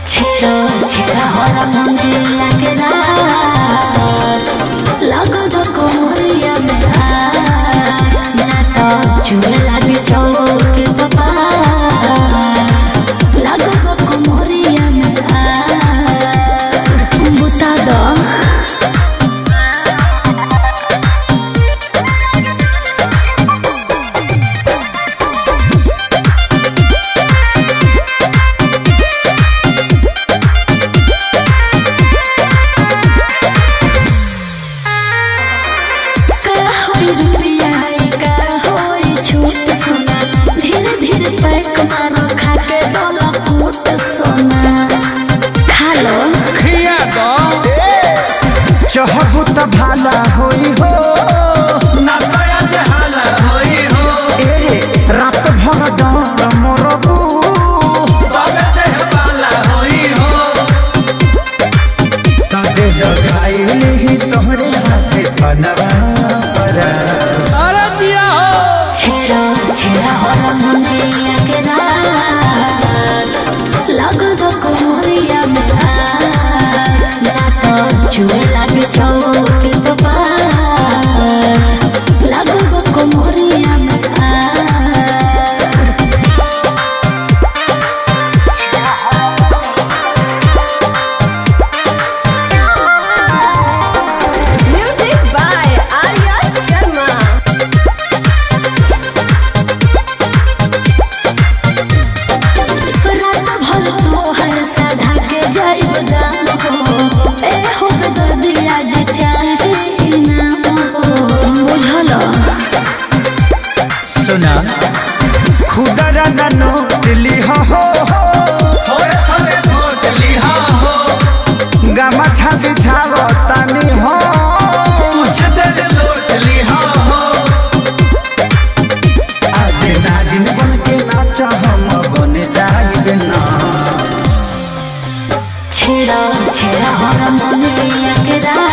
छेड़ो छेड़ा हरा मुंडिया के रात लगो तो कोमरिया में आ ना तो चूल लागे चौक बाबा लगो तो कोमरिया में आ बुता दो का होई रुपया का होई छूट सोना धीरे धीरे पैक मारो खा के डोला फूट सोना खा लो खिया दो चहबू त भाला होई हो ना दया जहाला होई हो ए रे रात भर डर मरबू तबे देह पाला होई हो तबे लगाई ही तोहरे हाथे बनवा परा अरे दिया हो छेड़ो छेड़ा हरा मुंडिया के रात लगो तो कोमरिया में आ ना तो चूहे लागे चौक बाबा लगो तो कोमरिया में आ Music by Arya Sharma. रात भर तोहर साधा के जाइब दाम हो ए हो दर्दिया जे चाहे इनाम हो बुझल सुना खुदरा ना नोट लिहा हो थोड़े थोड़े वोट लिहा हो गामा छाती छाव तानी हो कुछ देर लोट लिहा हो आज नागिन बन के नाचा हम बन जाइब ना छेड़ा छेड़ा हर मुनिया के रात